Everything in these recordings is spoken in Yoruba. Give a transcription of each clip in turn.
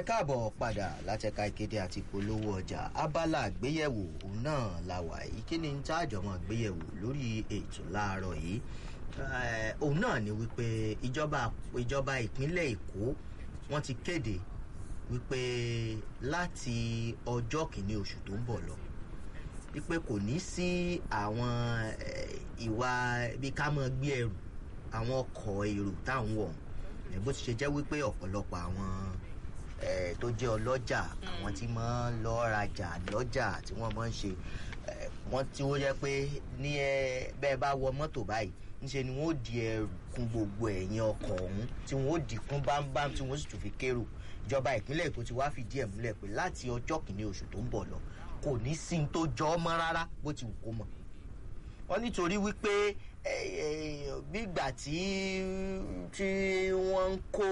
káàbọ̀ padà látẹ̀ka ìkéde àti ìpolówó ọjà abala àgbéyẹ̀wò òun náà la wà yìí kí ni ń tá àjọmọ́ àgbéyẹ̀wò lórí ètò láàárọ̀ yìí òun náà ni wípé ìjọba ìjọba ìpínlẹ̀ èkó wọ́n ti kéde wípé láti ọjọ́ kìíní oṣù tó ń bọ̀ lọ wípé kò ní sí àwọn ìwà bí ká mọ́ gbé ẹrù àwọn ọkọ̀ èrò táwọn wọ̀ bó ti ṣe jẹ́ wípé ọ̀pọ̀lọpọ̀ àwọn tó jẹ́ ọlọ́jà àwọn tí máa ń lọ rajà lọ́jà tí wọ́n máa ń ṣe wọ́n tí ó jẹ́ pé ní bẹ́ẹ̀ bá wọ mọ́tò báyìí ńṣe ni wọ́n ó di ẹrù kún gbogbo ẹ̀yìn ọkọ̀ ọ̀hún tí wọ́n ó dì kún bámbám tí wọ́n sì tún fi kérò ìjọba ìpínlẹ̀ èkó ti wá fìdí ẹ̀ múlẹ̀ pé láti ọjọ́ kìíní oṣù tó ń bọ̀ lọ kò ní sí ní tó jọ ọ́ mọ́ rárá bó ti wù kó mọ̀ wọ́n nítorí wípé gbígbà tí tí wọ́n ń kó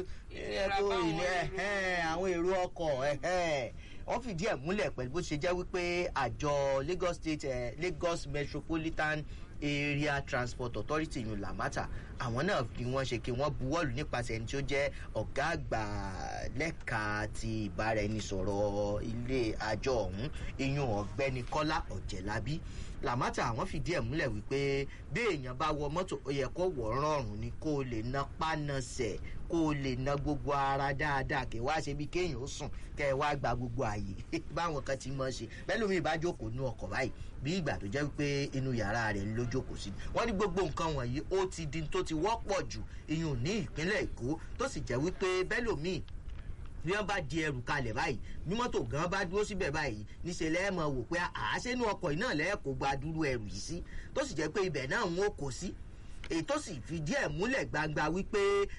àwọn èrò ọkọ̀ wọ́n fìdí ẹ̀ múlẹ̀ pẹ̀lú bó ṣe jẹ́ wípé àjọ lagos state eh, lagos metropolitan area transport authority yun lamata àwọn náà fi wọ́n ṣe kí wọ́n buwọ́lù nípasẹ̀ ẹni tí ó jẹ́ ọ̀gá àgbà lẹ́ka ti ìbáraẹnisọ̀rọ̀ ilé àjọ ọ̀hún iyun ọ̀gbẹ́ni kọ́lá ọ̀jẹ̀lábí làmátà àwọn fìdí ẹ̀ múlẹ̀ wípé bí èèyàn bá wọ mọ́tò ó yẹ kó wọ̀ rọrùn ni kó o lè na pánasẹ̀ kó o lè na gbogbo ara dáadáa kí wá ṣe bí kéèyàn ó sùn kẹ́ ẹ wá gba gbogbo àyè báwọn kan ti mọ̀ ṣe bẹ́ẹ̀ lómi ìbá jókòó nú ọkọ̀ báyìí bí ìgbà tó jẹ́ wípé inú yàrá rẹ̀ ló jókòó sí wọ́n ní gbogbo nǹkan wọ̀nyí ó ti di tó ti wọ́pọ̀ jù iyùn ní ìpínlẹ̀ èkó tó sì jẹ́ wípé bẹ́ẹ̀ lómi bí wọ́n bá di ẹrù kalẹ̀ báyìí ní mọ́tò gan bá dúró síbẹ̀ báyìí níṣẹ́ lẹ́ẹ̀mọ̀ wò pé àásẹ́nu ọkọ̀ yìí náà lẹ́ẹ̀kọ́ gba dúró ẹrù yìí sí tó sì jẹ́ pé ibẹ̀ náà ń kó sí èyí tó sì fi díẹ̀ múlẹ̀ gbangba wípé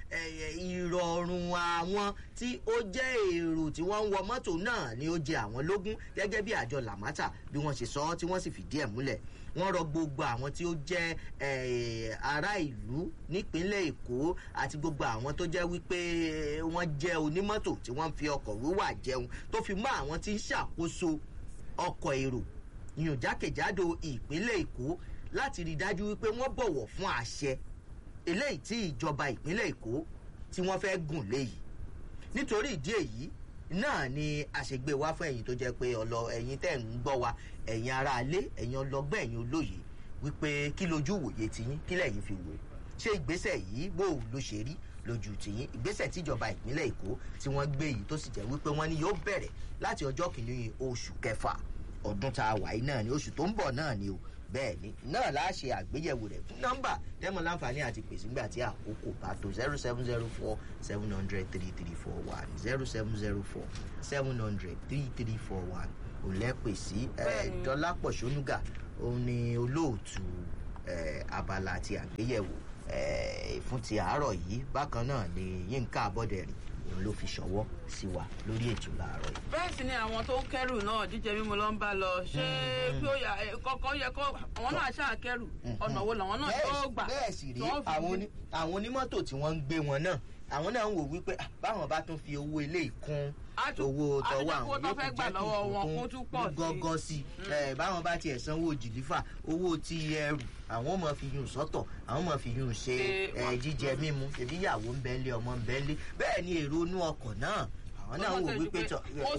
ìrọ̀rùn àwọn tí ó jẹ́ èrò tí wọ́n ń wọ mọ́tò náà ni ó jẹ àwọn lógún gẹ́gẹ́ bí àjọ làmátà bí wọ́n ṣe sọ ọ́ tí wọ́n sì fi díẹ̀ múlẹ̀ wọ́n rọ gbogbo àwọn tí ó jẹ́ ará ìlú nípínlẹ̀ èkó àti gbogbo àwọn tó jẹ́ wípé wọ́n jẹ́ onímọ́tò tí wọ́n fi ọkọ̀ wíwà jẹun tó fi mọ́ àwọn tí ń ṣàkóso ọkọ̀ èrò yìnyín jákèjádò ìpínlẹ̀ èkó láti rí i dájú wípé wọ́n bọ̀wọ̀ fún àṣẹ eléyìí tí ìjọba ìpínlẹ̀ èkó tí wọ́n fẹ́ gùn léyìí nítorí ìdí èyí náà ni àṣegbè wá fún ẹ̀yin tó jẹ́ pé ọlọ ẹ̀yin tẹ̀ ń gbọ́ wa ẹ̀yin aráalé ẹ̀yin ọlọgbọ́n ẹ̀yin olóye wípé kí lójú wòye tiyín kí lẹ́yìn fi wò ṣé ìgbésẹ̀ yìí bó ló ṣe rí lójú tìyín ìgbésẹ̀ tíjọba ìpínlẹ̀ èkó tí wọ́n gbé yìí tó sì jẹ́ wípé wọ́n ní yóò bẹ̀rẹ̀ láti ọjọ́ kìíní oṣù kẹfà ọdún tá a wà yìí náà ni oṣù tó ń bọ̀ náà ni o bẹ́ẹ̀ ni náà láà ṣe àgbéyẹ̀wò rẹ̀ fún nọ́mbà tẹ́mọ̀ láǹfààní àti pèsè nígbà tí àkókò bá tó zero seven zero four seven hundred three three four one zero seven zero four seven hundred three three four one òlẹ́pẹ̀ sí dọ́lápọ̀ ṣónúgà òun ni olóòtú abala àti àgbéyẹ̀wò fún ti àárọ̀ yìí bákan náà ni yínká abọ́dẹ̀rìn òun ló fi ṣọwọ́ sí wa lórí ètò láàárọ̀ yìí. bẹ́ẹ̀ sì ni àwọn tó ń kẹ́rù náà jíjẹ mímu ló ń bá lọ ṣé pé ó yà kọ́kọ́ yẹ kó àwọn náà ṣáà kẹ́rù ọ̀nà wo làwọn náà yóò gbà. bẹ́ẹ̀ sì rí àwọn onímọ́tò tí wọ́n ń gbé wọn náà àwọn náà ń wò wípé báwọn bá tún fi owó ilé ìkún owó tọwọ́ àwọn yóò fẹ́ gbà lọ́wọ́ wọn kó tún pọ̀ sí gọ́gọ́ sí i báwọn bá tiẹ̀ sanwó jìlífà owó ti ẹrù àwọn ọmọ fi yún sọ́tọ̀ àwọn ọmọ fi yún ṣe jíjẹ mímu ṣèbí ìyàwó ń bẹ́ńlé ọmọ ń bẹ́ńlé bẹ́ẹ̀ ni èrò inú ọkọ̀ náà àwọn náà wò wípé tọ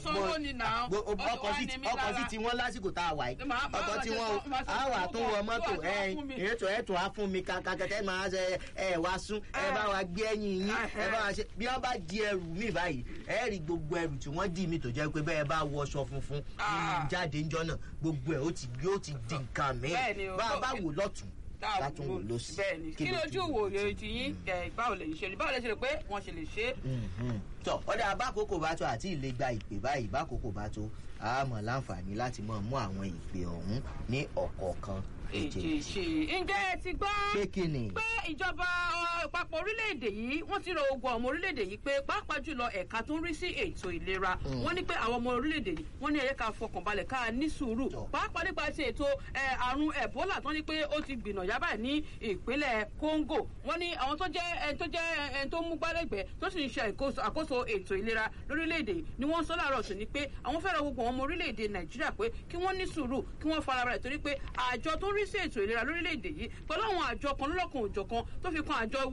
ọkọ̀ sí ti wọ́n lásìkò tá a wà yìí ọkọ̀ tí wọ́n á wà tó wọ mọ́tò ètò ẹ̀tọ́ á fún mi kàkàkẹ́tẹ́ máa ṣe ẹ̀ wá sún ẹ bá wa gbé ẹ̀yìn yín ẹ bá wa ṣe bí wọ́n bá di ẹrù mi báyìí ẹ rí gbogbo ẹrù tí wọ́n dì mí tó jẹ́ pé bẹ́ẹ̀ bá wọṣọ funfun jáde ńjọ́ náà gbogbo ẹ̀ ó ti di nǹkan mìíràn bá a bá wò lọ́tún látún wò ló sí. bẹẹni kí lójú wòye ti yín báwo lè ṣe báwo lè ṣe rè pé wọn ṣe lè ṣe. tọ ọdẹ abákòókò bá tó àti ilé gba ìpè báyìí bákòókò bá tó àmọ láǹfààní láti mọ mú àwọn ìpè ọhún ní ọkọọkan èjèèjì ǹjẹ́ ẹ ti gbọ́ pé kí ni. pé ìjọba àpapọ̀ orílẹ̀-èdè yìí wọ́n ti rọ ogun ọmọ orílẹ̀-èdè yìí pé pàápàá jùlọ ẹ̀ka tó ń rí sí ètò ìlera wọ́n ní pé àwọn ọmọ orílẹ̀-èdè yìí wọ́n ní ẹ̀yẹ́ ká fọkànbalẹ̀ ká ní sùúrù pàápàá nípa ti ètò àrùn ebola tó ní pé ó ti gbìnà yábà ní ìpínlẹ̀ congo wọ́n ní àwọn tó jẹ́ ẹni tó jẹ́ ẹni tó mú gbálẹ́gbẹ̀ẹ́ tó sì ń ṣe àkóso ètò ìlera lórílẹ̀-èdè ni wọ́n sọ láàárọ̀ sí ni pé àwọn fẹ́ràn gbogbo àwọn ọmọ orílẹ̀-èdè nàìjíríà pé kí wọ́n ní sùúrù kí wọ́n farabalẹ̀ torí pé àjọ tó ń rí sí ètò ìlera lórílẹ̀‐èdè yìí pẹ̀lú àwọn àjọ kan lọ́lọ́kan òjọ̀kan tó fi kan àjọ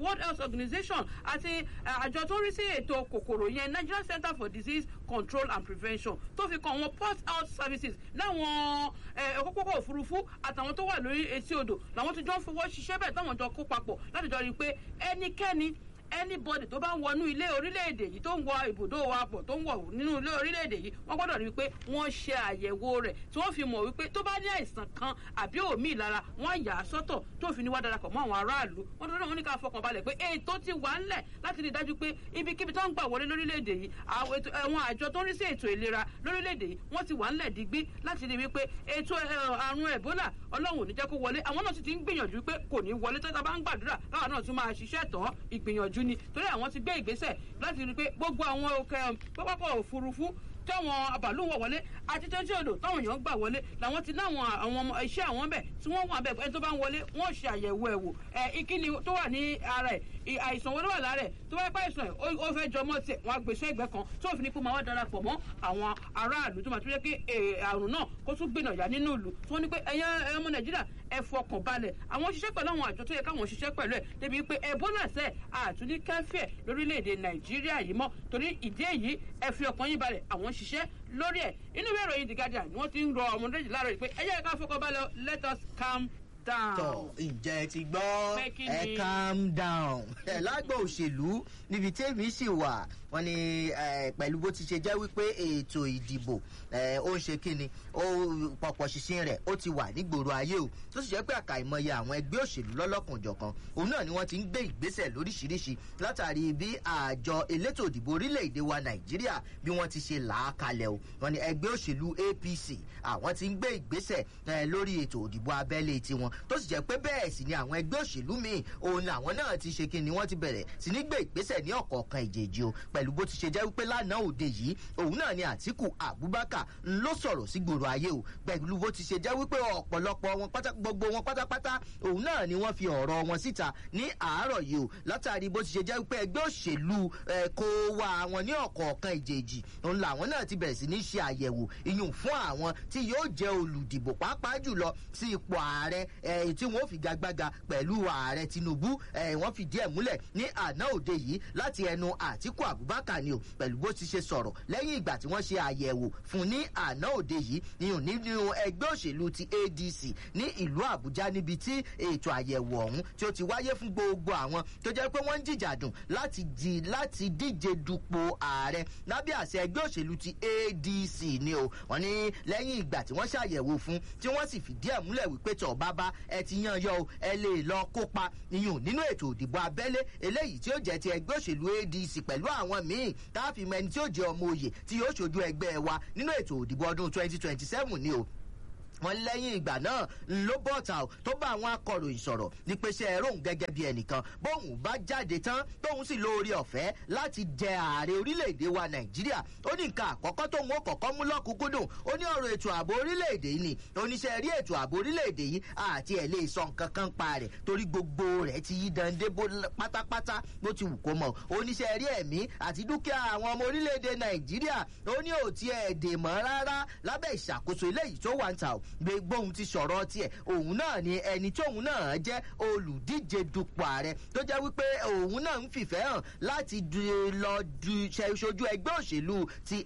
world health organization àti àjọ tó ń rí sí ètò kòkòrò yẹn nigeria center for disease control and prevention tó fi kan àwọn port health services láwọn òpópópó òfurufú àtàwọn tó wà lórí etí odò làwọn ti jọ ń fowó ṣiṣẹ́ bẹ́ẹ̀ táwọn jọ kó papọ̀ láti jọ rí i pé ẹnikẹ́ni anybody tó bá ń wọnú ilé orílẹ̀-èdè yìí tó ń wọ ibùdó wa pọ̀ tó ń wọ̀ nínú ilé orílẹ̀-èdè yìí wọ́n gbọ́dọ̀ rí i pé wọ́n ṣe àyẹ̀wò rẹ̀ tí wọ́n fi mọ̀ wípé tó bá ní àìsàn kan àbí òmí ìlara wọ́n yà á sọ́tọ̀ tó fi ní wá darapọ̀ mọ́ àwọn aráàlú wọ́n tó náà wọ́n ní ká fọkàn balẹ̀ pé ètò ti wà ńlẹ̀ láti rí i dájú pé ibikíbi tó ń gbà wọlé lórílẹ̀-èdè yìí àwọn àjọ tó ń rí sí ètò ìlera lórílẹ̀-èdè yìí wọ́n ti wà ńlẹ̀ digbí láti rí i wípé ètò àrùn ẹ̀bólà ọlọ́run ò ní jẹ́ kó wọlé àwọn náà sì ti ń gbìyànjú pé kò ní wọlé tó ta bá ń gbàdúrà káwọn náà tún máa ṣiṣẹ́ tán ìgbìyànjú ni torí àwọn ti gbé ìgbésẹ̀ láti rí i pé gbogbo àwọn òkè pápákọ̀ òfurufú táwọn abàlú wọ̀ wọlé àti tẹ́tí odò táwọn èèyàn gbà wọlé làwọn ti láwọn àwọn iṣẹ́ àwọn bẹ̀ tí wọ́n wà bẹ̀ ẹni tó bá ń wọlé wọ́n ṣe àyẹ̀wò ẹ̀wò ẹ̀ ìkíni tó wà ní ara ẹ̀ àìsàn wọn ló wà lára ẹ̀ tó bá pẹ́ àìsàn ẹ̀ ó fẹ́ jọmọ́ tiẹ̀ wọn àgbèsè ẹgbẹ́ kan tó fi ní kó máa wá darapọ̀ mọ́ àwọn aráàlú tó máa tún yẹ kí àrùn náà kó tún gbìnà yá nínú ìlú tí wọ́n ní pé ẹ̀yàn ọmọ nàìjíríà ẹ fọkàn balẹ̀ àwọn òṣìṣẹ́ pẹ̀lú àwọn àjọ tó yẹ káwọn òṣìṣẹ́ pẹ̀lú ẹ̀ débi pé ebola sẹ́ àtúndí kẹfẹ́ lórílẹ̀‐èdè nàìjíríà yìí mọ́ torí ìdí èyí ẹ fi ọkàn yín balẹ̀ àwọn òṣìṣẹ́ lórí ẹ̀ inú ìwé ìròyìn the guardian ni wọ́n ti ń rọ ọmọdé jì láàárọ̀ pé ẹ jẹ́ ká fọkàn balẹ̀ let us calm down. tọ ǹjẹ́ ẹ ti gbọ́ Pé kí ẹ ni? calm down ẹ lágbà òṣèlú níbi tèmi sì wà wọ́n ní eh, pẹ̀lú bó ti ṣe jẹ́ wípé ètò ìdìbò eh, ó ń ṣe kíni ó pọ̀pọ̀ ṣìṣin rẹ̀ ó ti wà nígboro ayé o tó sì jẹ́ pé àkàìmọye àwọn ẹgbẹ́ òṣèlú lọ́lọ́kanjọ̀kan òun náà ni wọ́n ti ń gbé ìgbésẹ̀ lóríṣiríṣi látàrí bí àjọ elétò ìdìbò orílẹ̀-èdè wa nàìjíríà bí wọ́n ti ṣe là á kalẹ̀ o wọ́n ní ẹgbẹ́ òṣèlú apc àwọn ti ń gbé ìgbésẹ̀ eh, lórí ètò ìdìbò abẹ́lé tiwọn tó sì jẹ́ pé bẹ́ẹ̀ sì ni àwọn ẹgbẹ́ òṣèlú míì òun làwọn náà ti ṣe kíni wọ́n ti bẹ̀rẹ̀ sí ní gbé ìgbésẹ̀ ní ọ̀kọ̀ọ̀kan ìjèjì o pẹ̀lú bó ti ṣe jẹ́ wípé lánàá òde yìí òun náà ni àtìkù abubakar ń ló sọ̀rọ̀ sí gbòòrò ayé o pẹ̀lú bó ti ṣe jẹ́ wípé ọ̀pọ̀lọpọ̀ wọn pátá gbogbo wọn pátápátá òun náà ni wọ́n fi ọ̀rọ̀ wọn síta ní àárọ̀ yìí o látàrí bó ti ṣe jẹ́ wípé ẹgbẹ́ òṣèlú ẹ̀, kó wa wọn ní ọ̀kọ̀ọ̀kan ìjèjì òun làwọn náà ti bẹ̀rẹ̀ sí ní ṣe àyẹ̀wò iyùn fún àwọn tí yóò jẹ́ olùdìbò pàápàá jùlọ sí ipò ààrẹ ẹ̀, tí wọ́n fi gagbága pẹ̀lú ààrẹ tinubu ẹ̀, wọ́n fìdí ẹ̀ múlẹ̀ ní àná òde yìí láti ẹnu àtìkù abubakar ni o pẹ̀lú bó ti ṣe sọ̀rọ̀ lẹ́yìn ìgbà tí wọ́n ṣe àyẹ̀wò fún ní àná òde yìí iyùn nínú ẹgbẹ́ òṣèlú ti adc ní ìlú àbújá níbi tí ètò àyẹ̀wò ọ̀hún tí ó ti wáyé fún gbogbo àwọn tó jẹ́ pé wọ́n ń jìjàdùn láti di láti díje dupò ààrẹ lábẹ́ àṣẹ ẹgbẹ́ òṣèlú ti adc ni o wọ́n ní lẹ́yìn ìgbà tí wọ́n ṣàyẹ̀wò fún tí wọ́n sì fìdí ẹ̀ múlẹ̀ wípé tọ̀ bábá ẹ ti yan yọ o ẹ lè lọ kópa iyùn nínú ètò òdìbò abẹ́lé eléyìí tí ó jẹ́ ti ẹgbẹ́ òṣèlú adc pẹ̀lú àwọn míì táàfin mẹni tí ó jẹ́ ọmọ òye tí yóò ṣojú ẹgbẹ́ wa nínú ètò òdìbò ọdún twenty twenty seven ni o wọn lẹ́yìn ìgbà náà ló bọ́ta o tó bá àwọn akọ̀ròyìn sọ̀rọ̀ ní pé ṣe ẹ̀rọ òun gẹ́gẹ́ bí ẹnìkan bóun bá jáde tán tóun sì lóore ọ̀fẹ́ láti jẹ ààrẹ orílẹ̀-èdè wa nàìjíríà ó ní nǹkan àkọ́kọ́ tóun ó kọ̀kọ́ mú lọ́kùnkúndùn ó ní ọ̀rọ̀ ètò ààbò orílẹ̀-èdè yìí ni oníṣẹ́ rí ètò ààbò orílẹ̀-èdè yìí àti ẹ̀ lè sọ nǹkan kan pa rẹ̀ torí gbogbo rẹ̀ ti yí dande bó pátápátá bó ti wù kó mọ̀ oníṣẹ́ rí ẹ̀mí àti dúkìá àwọn ọmọ orílẹ̀-èdè nàìjíríà ó ní òtí ẹ̀ dè mọ́ rárá lábẹ́ ìṣàkóso eléyìí tó wà ń ta o gbogbo òun ti sọ̀rọ̀ tiẹ̀ òun náà ni ẹni tóun náà jẹ́ olùdíje dupò ààrẹ tó jẹ́ wípé òun náà ń fìfẹ́ hàn láti du- lọ du ṣe ṣojú ẹgbẹ́ òṣèlú ti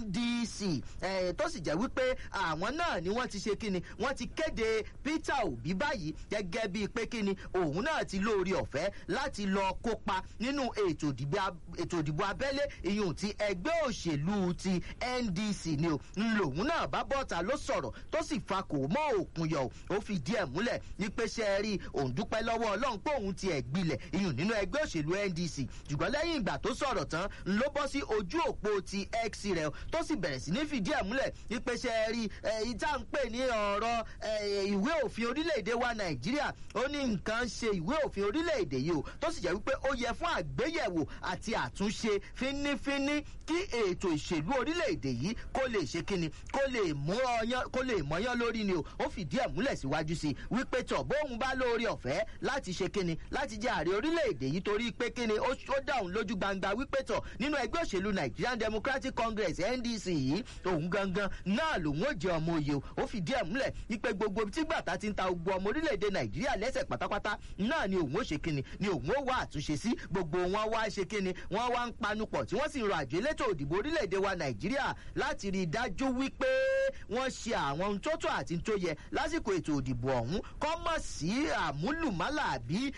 ndc eh, tó sì jẹ́ wípé àwọn náà ni wọ́n ti ṣe kíni wọ́n ti kéde peter obi báyìí gẹ́gẹ́ bíi pé kíni òun náà ti lóore ọ̀fẹ́ láti lọ kópa nínú ètò ìdìbò ab- ètò ìdìbò abẹ́lé ìyún ti ẹgbẹ́ òṣèlú ti ndc ni o ń lòun náà bá bọ́ta ló sọ̀rọ̀ tó sì fa kò mọ́ òkun yọ ó fi díẹ̀ múlẹ̀ ní pé ṣe é rí òun dúpẹ́ lọ́wọ́ ọlọ́run pé òun ti ẹ̀ gbilẹ̀ ìyún nínú ẹgbẹ́ òṣèlú ndc ṣùgbọ́n lẹ́yìn ìgbà tó sọ̀rọ̀ tán ló bọ́ sí ojú òpó ti x rẹ̀ tó sì bẹ̀rẹ̀ sí ní fìdí ẹ̀ múlẹ̀ ní pé ṣe é rí ìta ń pè ní ọ̀rọ̀ eh, ìwé òfin orílẹ̀-èdè wa nàìjíríà ó ní nǹkan ṣe ìwé òfin orílẹ̀-èdè yìí o tó sì jẹ́ wípé ó yẹ fún àgbéyẹ̀wò àti àtúnṣe fínífíní kí ètò ìṣèlú orílẹ̀-èdè yìí kó lè ṣe kíni kó lè mú ọyán kó lè mọyán yán lórí ni o ó fìdí ẹ̀ múlẹ̀ síwájú sí i wípé tọ̀ bóun bá lóore ọ̀fẹ́ láti ṣe kíni láti jẹ́ ààrẹ orílẹ̀-èdè yìí torí pé kíni ó ó dáhùn lójú gbangba wípé tọ̀ nínú ẹgbẹ́ òṣèlú nigerian democratic congress ndc yìí òun gangan náà lòun ó jẹ ọmọ òye o ó fìdí ẹ̀ múlẹ̀ wípé gbogbo tí gbàtà ti ń ta gbogbo ọmọ orílẹ̀-èdè nàìjíríà lẹ́sẹ̀ pátápátá náà ni òun ó ṣe kíni ni òun ó wá àtúnṣe sí gbogbo wọn wá ṣe kíni wọn wá ń panupọ̀ tí wọ́n sì ń rọ àjọ elétò òdìbò orílẹ̀-èdè wa nàìjíríà láti rí i dájú wípé wọ́n ṣe àwọn ohun tó tó àti tó yẹ lásìkò ètò òdìbò ọ̀hún kọ́ mọ̀ sí àmúlùmálà àbí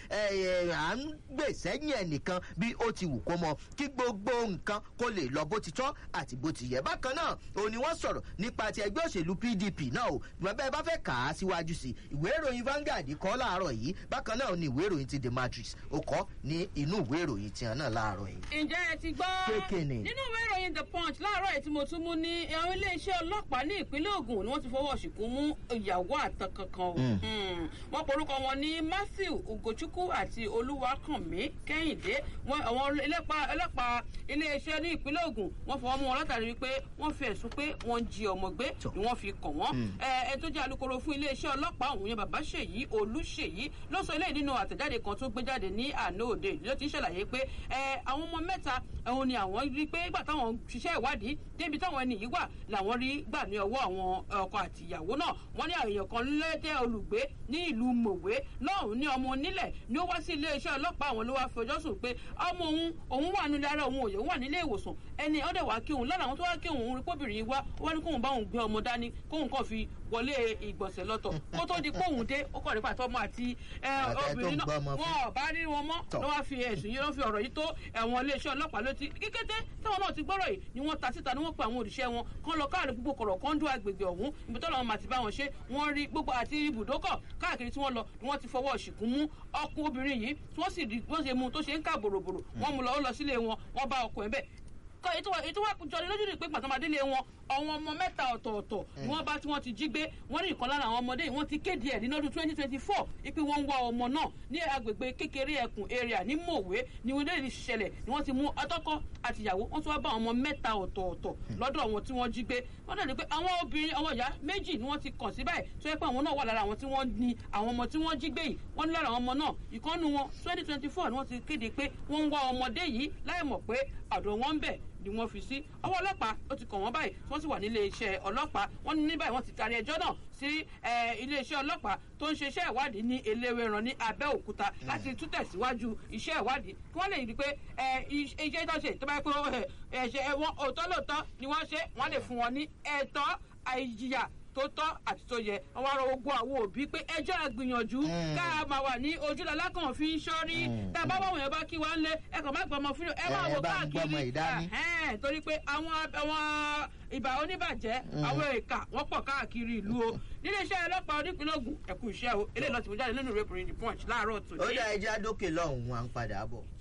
à ń gbè sẹ́yìn ẹnìkan bí ó ti wù kó mọ kí gbogbo nǹkan kó lè lọ bó ti tọ́ àti bó ti yẹ bákan náà òun ni wọ́n sọ̀rọ̀ nípa ti ẹgbẹ́ òṣèlú pdp náà o bẹ́ẹ̀ bá fẹ́ kà á síwájú sí ìwé ìròyìn Vanguard kọ́ láàárọ̀ yìí bákan náà ni ìwé ìròyìn ti The Matrix ó kọ́ ní inú ìwé ìròyìn tiẹ̀ náà láàárọ̀ yìí. ǹjẹ́ ẹ ti gbọ́ Kékèné. nínú ìwé ìròyìn the punch láàárọ̀ yìí tí mo tún mú ní àwọn iléeṣẹ́ ọlọ́pàá ní ìpínlẹ̀ Ògùn ni wọ́n ti fọwọ́ ṣìkún mú ìyàwó àtàn kankan o Mm. wọ́n porúkọ wọn ní Matthew Ugochukwu àti Olúwakànmí Kẹ́hìndé wọn àwọn ẹlẹ́pàá ẹlẹ́pàá iléeṣẹ́ ní ìpínlẹ̀ Ògùn wọ́n fọwọ́ mú wọn látàrí wípé wọ́n fi ẹ̀sùn pé wọ́n ń jí ọmọ gbé Tọ́. ni wọ́n fi kàn wọ́n ẹ ẹ tó jẹ́ alukoro fún iléeṣẹ́ ọlọ́pàá ọ̀hún yẹn bàbá ṣèyí olúṣèyí ló sọ eléyìí nínú àtẹ̀jáde kan tó gbé jáde ní àná òde ló ti ṣàlàyé pé ẹ àwọn ọmọ mẹ́ta òun ni àwọn rí pé nígbà táwọn ṣiṣẹ́ ìwádìí débi táwọn ẹni yìí wà làwọn rí gbà ní ọwọ́ àwọn ọkọ àti ìyàwó náà wọ́n ní àyèyàn kan lẹ́tẹ̀ olùgbé ní ìlú mòwe lọ́hùn ní ọmọ onílẹ̀ ni ó wá sí iléeṣẹ́ ọlọ́pàá àwọn ló wá fi ọjọ́ sùn pé ọmọ òun òun wà nílé ara òun òye òun wà nílé ìwòsàn ẹni ọdẹ wàá kí òun lára àwọn tó wá kí òun rí kóbìnrin yìí wá ó wá ní kóun bá òun gbé ọmọ dání kóun kàn fi wọlé ìgbọ̀nsẹ̀ lọ́tọ̀ kó tó di kóun dé ó kàn nípa tọmọ àti ẹ, Àtẹ tó obìnrin ń náà gbọ́ ọmọ fún. wọn ò bá rí wọn mọ́ Tọ́. ló wá fi ẹ̀sùn yìí ló fi ọ̀rọ̀ yìí tó ẹ̀wọ̀n iléeṣẹ́ ọlọ́pàá létí kíkété táwọn náà ti gbọ́rọ̀ yìí ni wọ́n ta síta ni wọ́n pe àwọn òṣìṣẹ́ wọn kán lọ káàrí gbogbo kọ̀rọ̀ kan dún agbègbè ọ̀hún ibi tọ́lọ́ wọn màtí bá wọn ṣe wọ́n rí gbogbo àti ibùdókọ̀ káàkiri tí wọ́n lọ ni wọ́n ti fọwọ́ ṣìkún mú ọkùn obìnrin yìí tí wọ́n sì rí wọ́n ṣe mú un tó ṣe ń kà bòròbòrò wọ́n mú lọ ó lọ sílé wọn wọ́n bá ọkọ̀ ẹ̀ bẹ́ẹ̀ kọ ètò ètò wa jọni lójú ni pé pàtàkì wọn àwọn ọmọ mẹ́ta ọ̀tọ̀ọ̀tọ̀ ni wọ́n bá tí wọ́n ti jí gbé wọ́n ní ìkan lára àwọn ọmọdé yìí wọ́n ti kéde ẹ̀ nínú ọdún twenty twenty four ipe wọ́n ń wá ọmọ náà ní agbègbè kékeré ẹkùn area ní mòwe ni wọ́n lè ṣẹlẹ̀ ni wọ́n ti mú atọ́kọ àtìyàwó wọ́n tún wá bá àwọn ọmọ mẹ́ta ọ̀tọ̀ọ̀tọ̀ lọ́dọ̀ wọn tí wọ́n jí gbé wọ́n dẹ̀ ní pé àwọn obìnrin àwọn ìyá méjì ni wọ́n ti kàn sí báyìí tó yẹ pé àwọn náà wà lára àwọn tí wọ́n ní àwọn ọmọ tí wọ́n jí gbé yìí wọ́n ní lára àwọn ọmọ náà ìkànnù wọn twenty twenty four ni wọ́n ti kéde pé wọ́n ń wá ọmọdé yìí láì mọ̀ pé àdó wọn ń bẹ̀ ni wọ́n fi sí ọwọ́ ọlọ́pàá ó ti kàn wọ́n báyìí tí wọ́n sì wà nílé iṣẹ́ ọlọ́pàá wọ́n ní ní báyìí wọ́n ti taari ẹjọ́ náà sí eh, ilé iṣẹ́ ọlọ́pàá tó ń ṣe iṣẹ́ ìwádìí ní eléwéran ní abẹ́òkúta láti tún tẹ̀síwájú iṣẹ́ ìwádìí kí wọ́n lè rí i pé eh, iṣ- iṣẹ́ tó ṣe tó bá yẹ pé eh, ẹ̀ṣẹ̀ wọn òótọ́ lóòótọ́ ni wọ́n ṣe wọ́n lè fún wọn ní ẹ̀tọ́ àìjìyà tó tọ́ àti tó yẹ wọ́n wá rọ gbogbo àwọn òbí pé ẹjọ́ àgbìyànjú ká a máa wà ní ojúlọ́lá kan fi ń sọ́rí tá a bá wọ́n yẹn bá kí wá ń lé ẹ kàn má gbọmọ fún ẹ máa Ẹ wò bá ń gbọ́mọ káàkiri ìdání. Ẹ̀hẹ́n, torí pé àwọn àwọn ìbà oníbàjẹ́ àwọn èèkà wọ́n pọ̀ káàkiri ìlú o nílé iṣẹ́ ọlọ́pàá onípínlẹ̀ Ògùn ẹ̀kú iṣẹ́ o eléyìí lọ́ọ́ ti mú jáde nínú ìwé ìròyìn The Punch láàárọ̀ tòní. ó dá ẹja dókè lọ́hùn-ún à ń padà bọ̀.